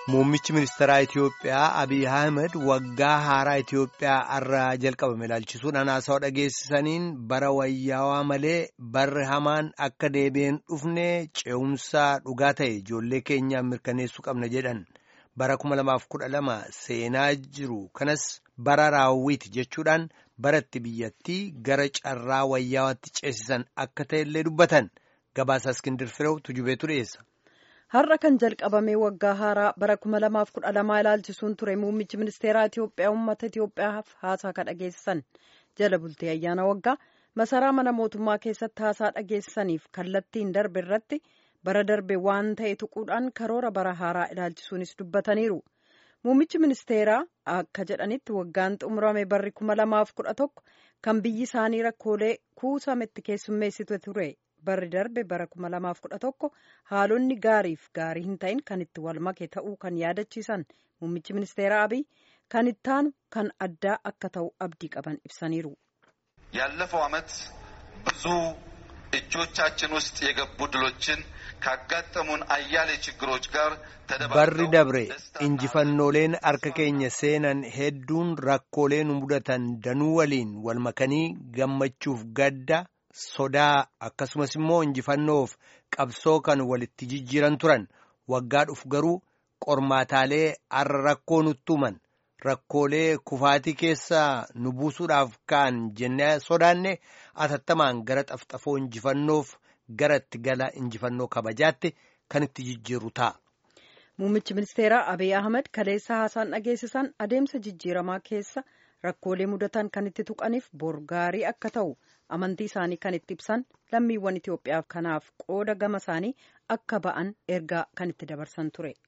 Muummichi ministeeraa Itiyoophiyaa Abiy Ahmed waggaa haaraa Itiyoophiyaa irraa jalqabame ilaalchisuudhaan haasawaa dhageessisaniin bara wayyaawaa malee barri hamaan akka deebi'een dhufne ce'umsaa dhugaa ta'e ijoollee keenyaan mirkaneessuu qabna jedhan bara 2012 seenaa jiru kanas bara raawwiiti jechuudhaan baratti biyyattii gara carraa wayyaawaatti ceesisan akka ta'ellee dubbatan gabaasa Iskindir Fireew tujubeetu dhiyeessa. Har'a kan jalqabame waggaa haaraa bara 2012 ilaalchisuun ture muummichi ministeeraa Itiyoophiyaa uummata Itiyoophiyaaf haasaa kan dhageessisan jala bultee ayyaana waggaa masaraa mana mootummaa keessatti haasaa dhageessisaniif kallattiin darbe irratti bara darbe waan ta'e tuquudhaan karoora bara haaraa ilaalchisuunis dubbataniiru. Muummichi ministeeraa akka jedhanitti waggaan xumurame barri 2011 kan biyyi isaanii rakkoolee kuusametti keessummeessitu ture. barri darbe bara 2011 haalonni gaariif gaarii hin ta'in kan itti wal make ta'uu kan yaadachiisan muummichi ministeera abiy kan ittaanu kan addaa akka ta'u abdii qaban ibsaniiru. ያለፈው ዓመት ብዙ እጆቻችን ውስጥ የገቡ ድሎችን ካጋጠሙን አያሌ ችግሮች ጋር barri dabre injifannooleen harka keenya seenan hedduun rakkoolee nu mudatan danuu waliin wal makanii gammachuuf gadda sodaa akkasumas immoo injifannoof qabsoo kan walitti jijjiiran turan waggaa dhufu garuu qormaataalee har'a rakkoo nutti himan rakkoolee kufaatii keessaa nu buusuudhaaf kaan jennee sodaanne atattamaan gara xafxafoo injifannoof gara itti gala injifannoo kabajaatti kan itti jijjiiru ta'a. Muummichi ministeeraa Abiy Ahmed kaleessa haasaan dhageessisan adeemsa jijjiiramaa keessa rakkoolee mudatan kan itti tuqaniif bor gaarii akka ta'u amantii isaanii kan itti ibsan lammiiwwan Itiyoophiyaaf kanaaf qooda gama isaanii akka ba'an ergaa kan itti dabarsan ture.